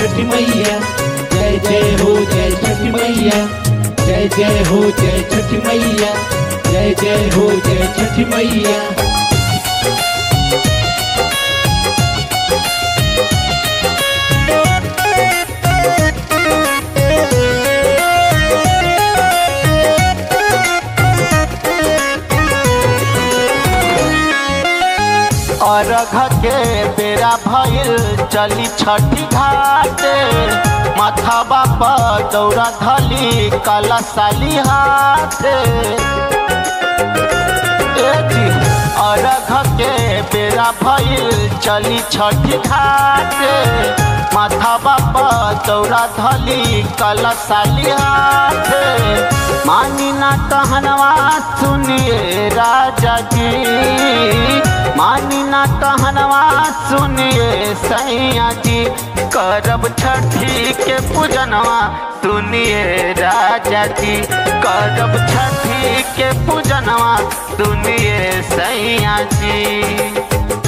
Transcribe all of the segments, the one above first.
छठी मैया जय जय हो जय छठी मैया जय जय हो जय छठी मैया जय जय हो जय छठी मैया अरघ के बेरा भइल चली छठी घाट माथाबा पर दौड़ा धली कलशाली हाथ ए जी, अरघ के बेरा भइल चली छठी घाट माथाबा पर दौड़ा धली कलशाली हाथ मानी ना कहनवा सुनिए राजा जी मानी ना कहनवा सुनिए सैया जी करब छठी के पूजनवा सुनिए राजा जी करब छठी के पूजनवा सुनिए सैया जी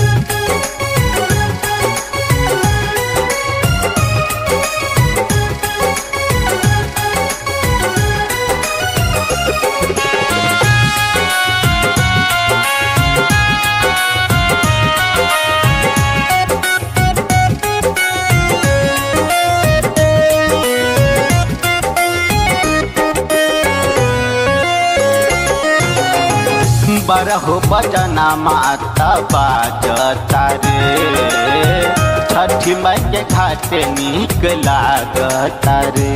बरहो बजना माता बाजता रे छठी माई के घाटे नीक लागता रे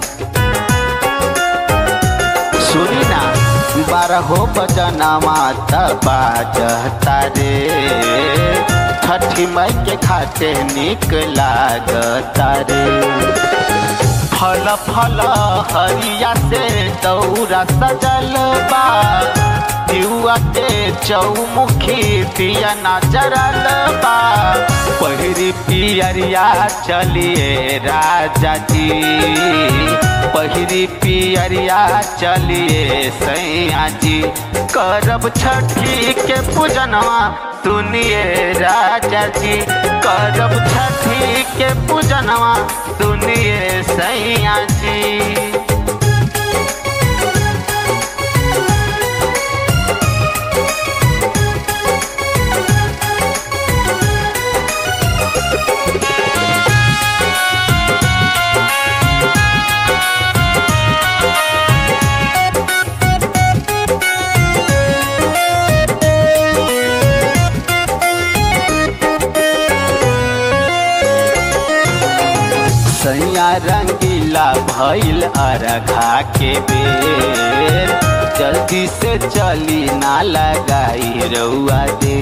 सुनी ना बारहो बजना माता बाजता रे छठी माई के घाटे नीक लागता रे फल फल हरिया से दौरा सजल बा युवा के चौमुखी पिया नजरल बा पहिरी पियरिया चलिए राजा जी पहिरी पियरिया चलिए सैया जी करब छठी के पूजनवा सुनिए राजा जी करब छठी के पूजनवा सुनिए सैया जी सैया रंगीला भइल अरघा के बेर जल्दी से चली ना लगाई रउआ दे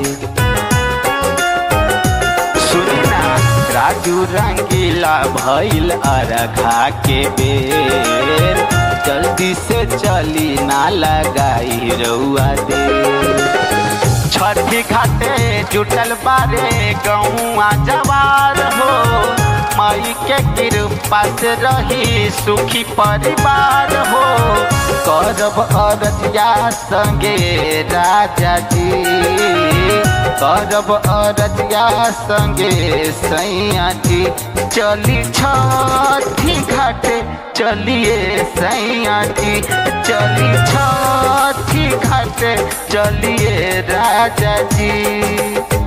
सुनी ना राजू रंगीला भइल अरघा के बेर जल्दी से चली ना लगाई रउआ दे छठी घाटे जुटल बारे गौआ जवार हो माई के कृपा से रही सुखी परिवार हो करब अरजिया संगे राजा जी करब अरजिया संगे सैया जी चली छठी घाटे चलिए सैया जी चली छठी घाटे चलिए राजा जी